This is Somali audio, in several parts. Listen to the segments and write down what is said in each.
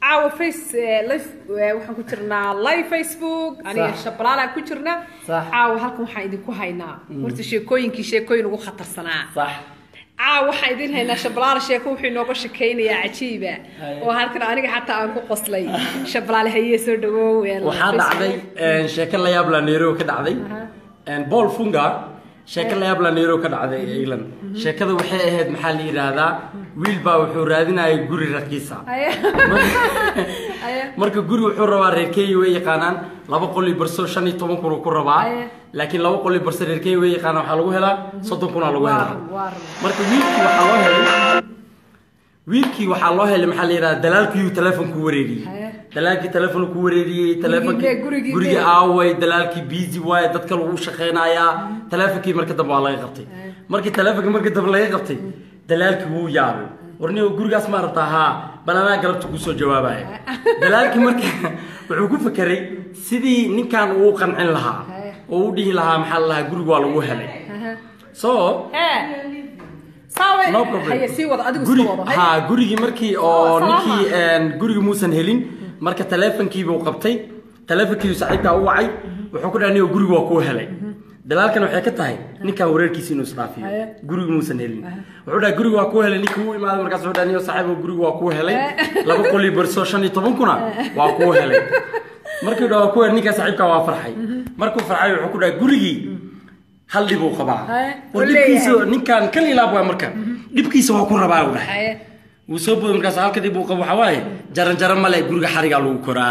caawa face eh, live eh, waxaan ku jirnaa live facebook aniga Sax. shabalaalaan ku jirna Sax. caawa halkan waxaan idinku haynaa horta sheekooyinkii sheekooyin ugu khatarsanaa صح caawa waxaan idin haynaa shabalaala sheeko wuxuu inooga shakaynayaa cajiiba Haye. oo halkan aniga xataa aan ku qoslay shabalaale hayee soo dhawow eh, waxaa Facebook. dhacday een, sheeko la yaab la Nairobi ka dhacday een, Paul Funga sheeko la yaab la Nairobi ka dhacday England sheekada waxay ahayd maxaa la yiraahdaa wiil baa wuxuu raadinayay guri raqiisa Haye. Haye. marka guri wuxuu rabaa reer Kenya way yaqaanaan laba qol iyo barso shan iyo toban kun uu ku rabaa Aye. laakiin laba qol iyo barso reer Kenya way yaqaanaan waxaa lagu helaa soddon kun aa lagu Waar, helaa waar. marka wiilkii waxaa loo helay wiilkii waxaa loo helay maxaa la yidhahdaa dalaalkii telefonku wareeriyey Haye. dalaalkii telefonku ku wareeriyey telefonkii dee, gurigii gurigii dee. aaway dalaalkii busy waaye dadka lagu shaqaynayaa telefonkii marka dambe waa laga qabtay markii telefonkii marka dambe laga qabtay dalaalkii wuu yaabay warniyo gurigaas ma rabtaa haa bal anaa galabta kusoo jawaabaya dalaalkii marka wuxuu ku fekeray sidii ninkan uu qancin lahaa oo u dhihi lahaa maxaa la lahaa guriga waa lagu helay so Hee. Saawe. no problem Haye, sii wada adigu Guri- sii wada haye. ha gurigii markii oo Salaama. ninkii een, gurigii muusan helin marka telefonkiibuu qabtay telefonkiibu saaxiibkaa u wacay wuxuu ku dhahay niyo guriga waa kuu helay dalaalkan waxay ka tahay ninkan wareerkiisa inuu isdhaafiyo Haye. gurigi muusan helin wuxuu dhahay guriga waa kuu helay ninkii uu imaaday markaas wuxuu dhahay niyo saaxiibo guriga waa kuu helay laba qol iyo barso shan iyo toban kuna waa kuu helay markii dhawa ku helay ninkaa saaxiibkaa waa farxay markuu farxay wuxuu ku dhahay gurigii hal dhib uu qabaa Haye. war Uu dhibkiisa leeyahay. ninkan kan ilaab waa marka dhibkiisa waa ku rabaa u dhahay Haye. wuu soo booday markaas halka dib uu qabo waxaa waaye jaran jaran male guriga xarigaa lagu koraa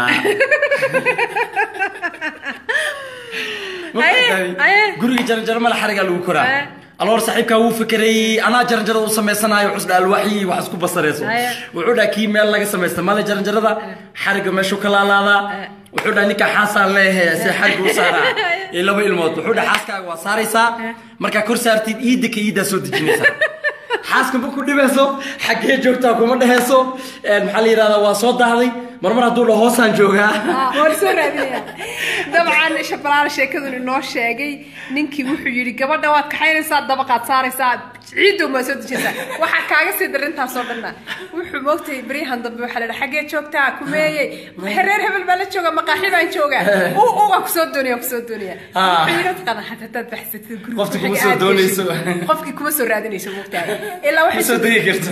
Aye, aye. guriga jaran jaran male xarigaa lagu koraa Aye. aloor saaxiibkaa wuu fekerayey anaa jaran jarada u samaysanaayo cusba alwaaxyi wax isku basarayso Aye. wuxuu dhaha kii meel laga samaysta male jaran jarada xariga meeshuu ka laalaadaa wuxuu dhaha ninkaa xaasaan leeyahay se xariga u saaraa iyo laba ilmood wuxuu dhaha xaaskaaga waa saaraysaa markaa kor saartid iidda ka iiddaa soo dejinaysaa xaaska ma ku dhibayso xaggee joogtaa kuma dhehayso een, maxaa la yidhahdaa waa soo daahday marmar hadduu dhaho hoosaan joogaa Ah, waan soo raadinaya dabcan shabalaal sheekadun inoo sheegay ninkii wuxuu yidhi gabadha waad kaxaynaysaa dabaqaad saaraysaa ciiddow maa soo dejinaysaa waxaa kaaga sii darintaasoo dhanna wuxuu moogtay beryahan dambe waxaa la dhaha xaggee joogtaa kumeeyey reer hebel baa la jooga maqaaxi baan joogaa u u waan kusoo doonaya waan kusoo doonaya Ah. wuxuu yidhi taqaana xataa hadaad baxsatid guriga Qofti kuma xagga soo aad doonayso. geshid, qofkii kuma soo raadinayso moogtahay ilaa waxay Ma soo degi karto.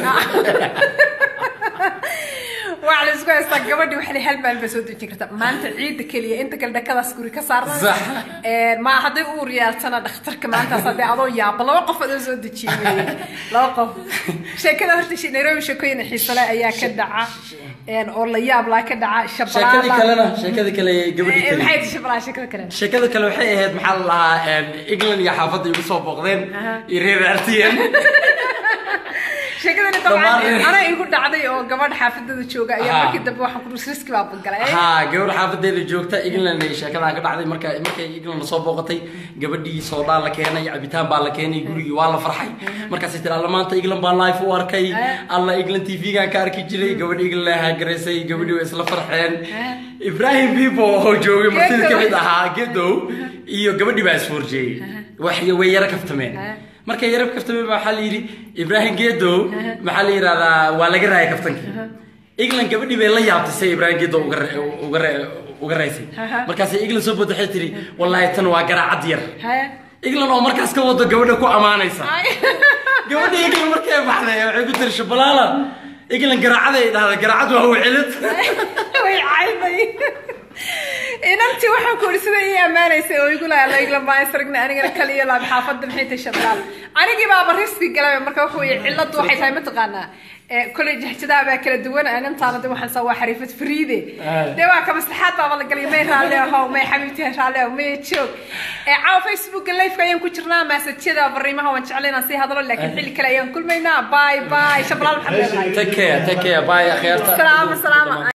waa la isku haystaa gabadhii waxay hal maalin bay soo dejin kartaa maanta ciidda keliya inta kale dhakadaas guri ka saarna Sax. Een, ma hadday uur yeeltana dhakhtarka maantaas haddii adoo yaaba laba qof adoo soo dejiyey weeye. laba qof sheekada horta shi- nairobi sheekooyin xiisale ayaa ka dhaca een, oo la yaab laa ka dhaca sheekadii shabalaala kalena sheekadii kale gabadhii Ee, kale maxay tahay shabalaala sheekada kale sheekada kale waxay ahayd maxaa la lahaa een, england iyo xaafadda igu soo booqdeen Aha. iyo reer artiyan sheekadani Dhammaan dabcan reer- anaa igu dhacday oo gabadh xaafadada jooga ayaa Aha. markii dambe waxaan ku dhus riski baa galay haa gabadh xaafadeeda joogta england ay sheekadan ka dhacday marka markay england lasoo booqatay gabadhii soodhaa la keenay cabitaan baa la keenay gurigii waa la farxay markaasay tiri alla maanta england baa live u arkay alla england tv-gaan ka arki jiray gabadh england la hagaraysay gabadhii way isla farxeen ibrahim bibo oo joogay martida Gedow. kamid ahaa gedow iyo gabadhii baa isfoorjeeyey wax way yara kaftameen markay yara kaftameen baa waxaa la yidhi ibrahim gedow maxaa la yidhahdaa waa laga raayay kaftankii england gabadhii bay la yaabtay say ibrahim gedo uga ra- uga ra- uga raysay Aha. markaasay england soo bood waxay tiri wallaahi tan waa garaacad yar Haya. england oo markaas ka wado gabadha ku ammaanaysa Ay. gabadha england markay baxday waxay ku tiri shabalaala england garaacaday dhahday garaacad waa wicilid way cayday inantii waxaan ku iri sida ii ammaanaysay oo igu lahaa laigla maasragna anigana kaliya laab xaafadda maxay tahay shablaal anigii baaba riski galay marka waxa weeye ciladu waxay tahay mataqaanaa ee kolay jahjadaha baa kala duwan inantaana de waxaan saa waa xariifad fariide dee waa ka maslaxaad baaba la galay may raalli ahow may xabiibti raalli ahow may joog ee caawa facebooka liveka ayaan ku jirnaa maasajyada fariimaha waan jeclay inaan sii hadlo laakiin xilli kale ayaan kulmaynaa bye bye shablaal maxaad leedahay take care take care bye akhyaarta salaama salaama